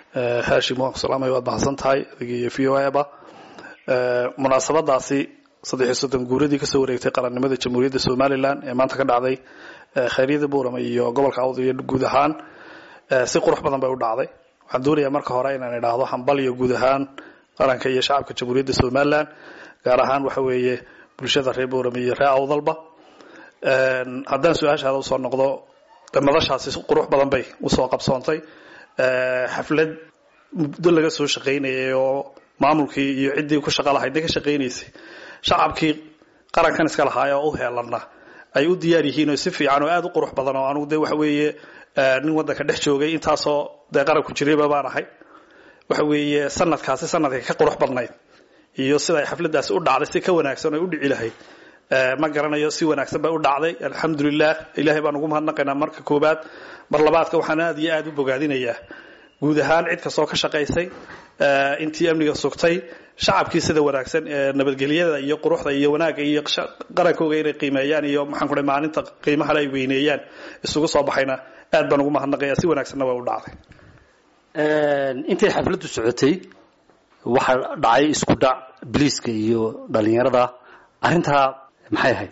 haashim waan ku salaamaya waad mahadsan tahay adiga iyo v o eba munaasabadaasi saddex iyo soddon guuradii kasoo wareegtay qarannimada jamhuuriyadda somalilan ee maanta ka dhacday khayryada buurama iyo gobolka awd iyo guud ahaan si qurux badan bay u dhacday waxaan doonayaa marka hore inaan idhaahdo hambal iyo guud ahaan qaranka iyo shacabka jamhuuriyadda somalilan gaar ahaan waxa weeye bulshada reer buurama iyo reer awdalba haddaan su-aashaada usoo noqdo madashaasi qurux badan bay usoo qabsoontay xaflad muddo laga soo shaqaynayay oo maamulkii iyo ciddii ku shaqa lahayd ka shaqaynaysay shacabkii qarankan iska lahaay oo u heelana ay u diyaar yihiin oo si fiican oo aada u qurux badan oo anugu dee waxa weeye nin waddanka dhex joogay intaasoo dee qaranku jirayba baan ahay waxa weeye sanadkaasi sanadka ka qurux badnayd iyo sida ay xafladaasi u dhacday si ka wanaagsan oo u dhici lahayd ma garanayo si wanaagsan bay u dhacday alxamdulilah ilahay baan ugu mahadnaqaynaa marka koobaad mar labaadka waxaan aada iyo aada u bogaadinayaa guud ahaan cid kastoo ka shaqaysay intii amniga sugtay shacabkii sida wanaagsan ee nabadgelyada iyo quruxda iyo wanaagga iyo qarankooga inay qiimeeyaan iyo maxaan ku maalinta qiimahale ay weyneeyaan isugu soo baxayna aad baan ugu mahadnaqaya si wanaagsanna way u dhacday intay xafladdu socotay waxaa dhacay isku dhac biliiska iyo dhalinyarada arrintaa maxay ahayd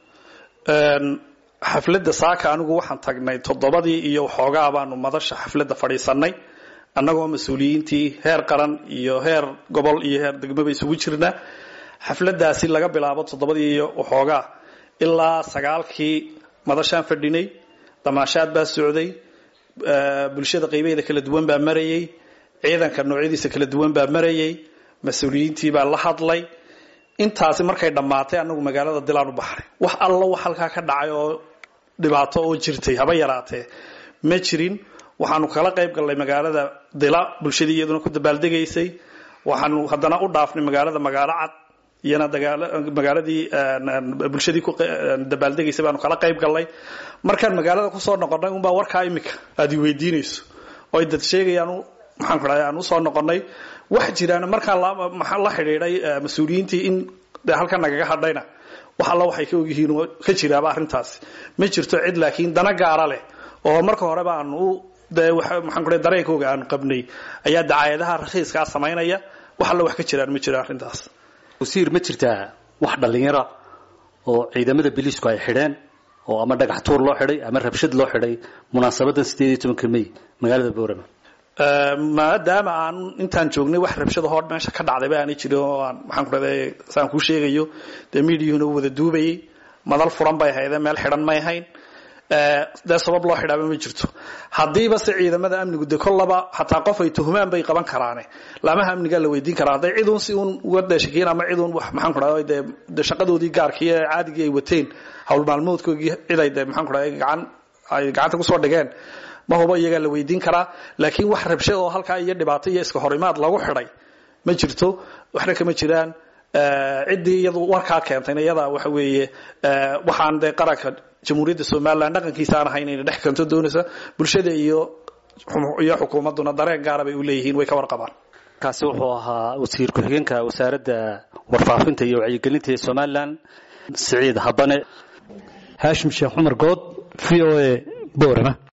xafladda saaka anigu waxaan tagnay toddobadii iyo waxoogaa baanu madasha xafladda fadhiisanay annagoo mas-uuliyiintii heer qaran iyo heer gobol iyo heer degmaba isugu jirna xafladdaasi laga bilaabo toddobadii iyo waxoogaa ilaa sagaalkii madashaan fadhinay damaashaad baa socday bulshada qaybaheeda kala duwan baa marayay ciidanka noocyadiisa kala duwan baa marayay mas-uuliyiintii baa la hadlay intaasi markay dhammaatay anagu magaalada dilaan u baxnay wax allo wax halkaa ka dhacay oo dhibaato oo jirtay haba yaraatee ma jirin waxaanu kala qayb gallay magaalada dila bulshadii iyaduna ku dabaaldegaysay waxaanu haddana u dhaafnay magaalada magaalo cad iyana magaaladii bulshadii ku dabaaldegaysay baanu kala qayb gallay markaan magaalada kusoo noqonnay unbaa warkaa imika aad i weydiinayso oo ay dad sheegayaan maxaan ku dhahay aan usoo noqonnay wax jiraan markaan la xidhiidhay mas-uuliyiintii in de halkan nagaga hadhayna wax alla waxay ka ogyihiin oo ka jiraaba arrintaasi ma jirto cid laakiin dana gaara leh oo marka horeba aan u de maxaan ku dhahay dareenkooga aanu qabnay ayaa dacaayadaha rakhiiskaa samaynaya wax alla wax ka jiraan ma jiro arrintaas wasiir ma jirtaa wax dhallinyara oo ciidamada biliisku ay xidheen oo ama dhagax tuur loo xidhay ama rabshad loo xidhay munaasabadan sideed iyo tobanka may magaalada boorama maadaama aan intaan joognay wax rabshada hor meesha ka dhacdayba aanay jirin oo aan maxaan ku dhahday saan kuu sheegayo dee miidiyuhuna u wada duubayay madal furan bay haydeen meel xidhan may hayn dee sabab loo xidhaaba ma jirto haddiiba se ciidamada amnigu de kollaba hataa qof ay tuhumaan bay qaban karaane laamaha amnigaa la weydiin karaa hadday cid uun si uun uga dheeshakiin ama cid uun wax maxaan ku dhahday dee de shaqadoodii gaarkii ee caadigii ay wateen hawl maalmoodkoogii cid ay de maxaan ku dhahday gacan ay gacanta kusoo dhigeen ma hubo iyagaa la weydiin karaa laakiin wax rabsha oo halkaa iyo dhibaato iyo iska horimaad lagu xidhay ma jirto waxna kama jiraan ciddii iyadu warkaa keentayna iyadaa waxa weeye waxaan dee qaranka jamhuuriyadda somalilan dhaqankiisa aan ahayn inay dhex kanto doonaysa bulshada iyo iyo xukuumadduna dareen gaara bay u leeyihiin way ka warqabaan kaasi wuxuu ahaa wasiir ku-xigeenka wasaaradda warfaafinta iyo wacyigelinta ee somalilan siciid habane haashim sheekh cumar good v o a boorama